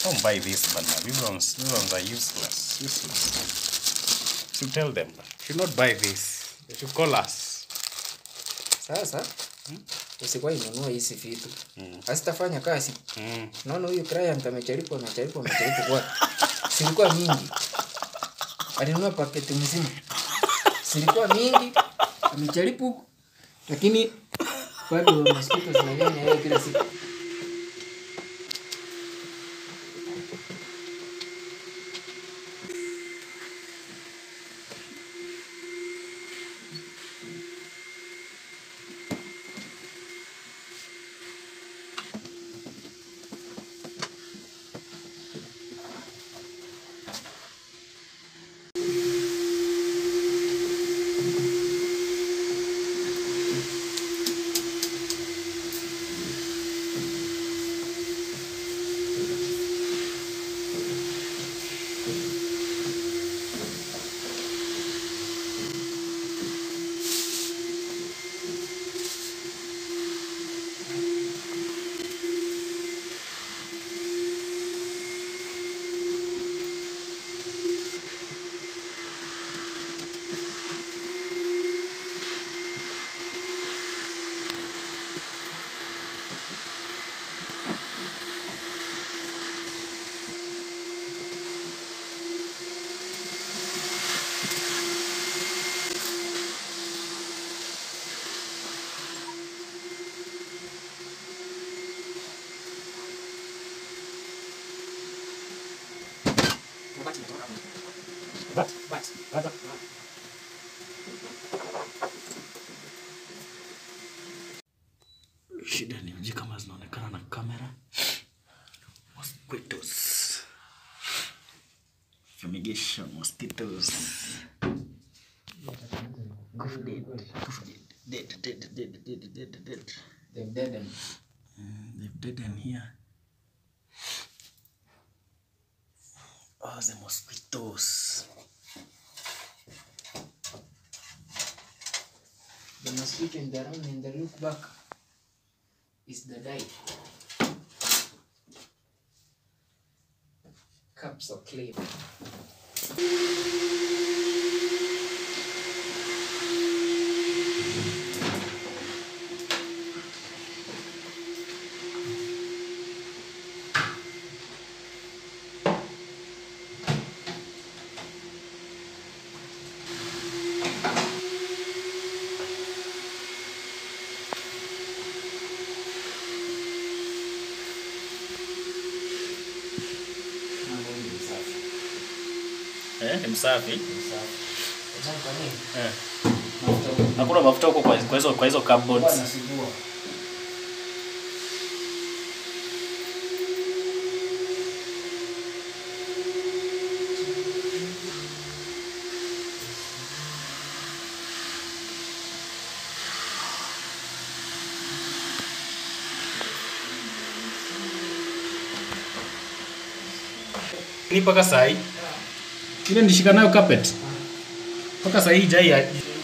Don't buy this, bana. These ones, these ones are useless. Useless. Should tell them. Should not buy this. They should call us. Sasa usikuwa inunua hizi vitu Mm. hazitafanya kazi. Mm. Naona huyu client amejaribu amejaribu amejaribu kwa silikuwa mingi, alinunua paketi mzima, silikuwa mingi, amejaribu lakini bado mosquito zinanyonya yeye kila siku. Shida ni uji kama zinaonekana na kamera. Mosquitoes. Fumigation, mosquitoes. Goof dead. Goof dead. Dead, dead, dead, dead, dead, dead. They've deadened. Mm, They've dead in here. Oh, the mosquitoes. The mosquito in the room in the look back is the dye. Cups of clay. Mambo ni safi. Eh, ni msafi. Safi. Unajua kwa nini? Eh. Mafuta huko Hakuna mafuta huko kwa kwa hizo kwa hizo huwa cupboards. anasugua. Ni mpaka saa hii. Ile nilishika nayo carpet. Mpaka saa hii jai